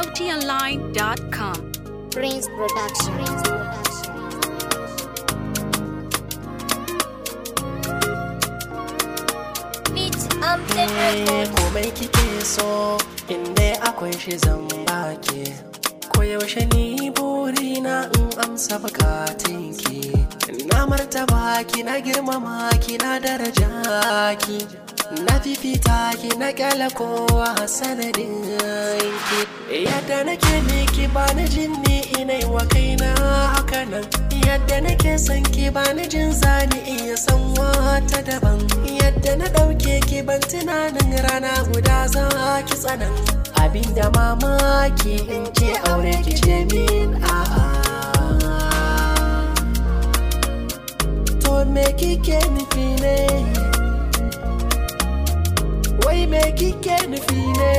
SoutiOnline.com. Prince Production. Prince Production. Beat Amted Eh, Records. komai kike so inda akwai shi zan baki koyaushe ni burina in amsa bukatunki na martaba ki na girmama ki na daraja ki na fifita ki na kyala kowa sanadin ki yadda nake miki ba na jin ni inai wa kaina haka nan yadda nake son ki ba na jin zani iya san wata daban yadda na ɗauke ki ban tunanin rana guda za ki tsanan abinda mamaki in ce aure ki ce min a'a to me kike nufi ne wai me kike nufi ne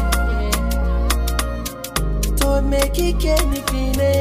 to me kike nufi ne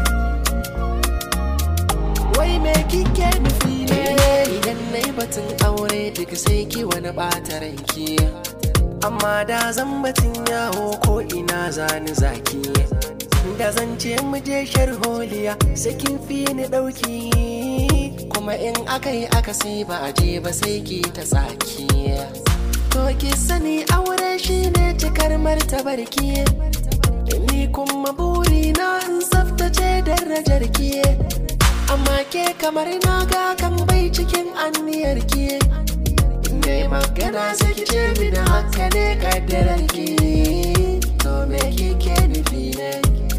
wai me kike nufi ne idan na yi batun aure duk sai ki wani ɓata ranki amma da zan batun yawo ko ina zani zaki da zan ce mu je sharholiya sai kin fi ni ɗauki kuma in aka yi aka sai ba a je ba sai ki ta tsaki to ki sani aure shine cikar martabar ki ni kuma burina in tsaftace darajar ki amma ke kamar na ga kan bai cikin anniyar ki ne magana sai ki ce mini haka ne kaddarar ki to me kike nufi ne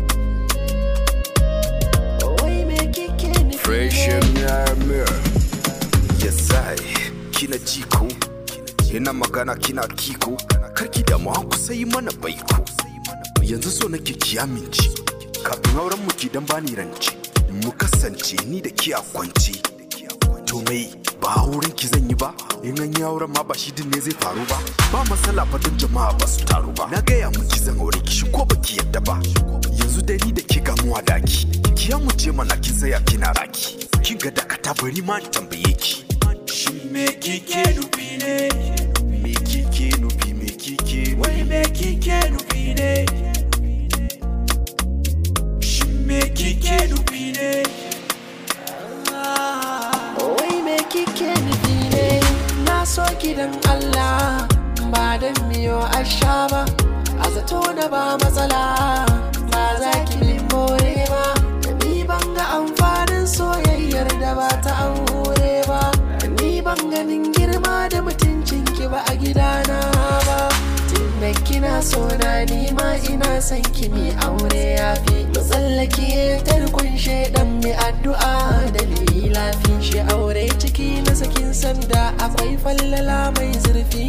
wai me kike nufi Fresh Mirror Yesai kina jiko Ina magana kina kiko Karki da mu ku sai mana baiko Yanzu so nake ki amince Kafin auren mu ki dan bani rance Mu kasance ni da ki a kwance To mai ba auren ki zan yi ba In an yi auren ma ba shi din ne zai faru ba Ba matsala fa don jama'a ba su taru ba Na gaya miki zan aure ki shi ko baki yadda ba Yanzu dai ni da ke gamuwa daki Ki mu ce mana kin tsaya kina raki Kin ga dakata bari ma in tambaye ki Shin me kike nufi ne Me kike nufi me kike Wai me kike nufi ne Shin me kike nufi ne Wai me kike nufi ne na so gidan Allah ba dan miyo asha ba a zato na ba matsala ba za ki min more ba ni ban ga amfanin soyayyar da ba ta aure ba ni ban ganin girma da mutuncin ki ba a gidana ba tunda kina so na ni ma ina son ki mi aure yafi mu tsallake tarkon shaidan mai addu'a da lafi shi aure ciki na sakin sanda akwai fallala mai zurfi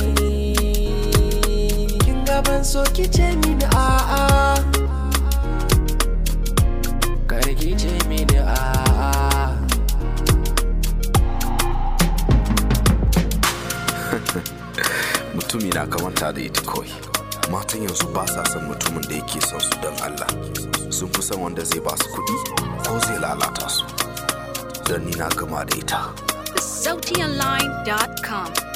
kin gaban so ki ce mini a'a kar ki ce mini a'a Mutumi na kamanta da ita kawai Matan yanzu ba sa son mutumin da yake son su don Allah Sun fi son wanda zai ba su kuɗi ko zai lalata su Don ni na gama da ita SoutiOnline.com.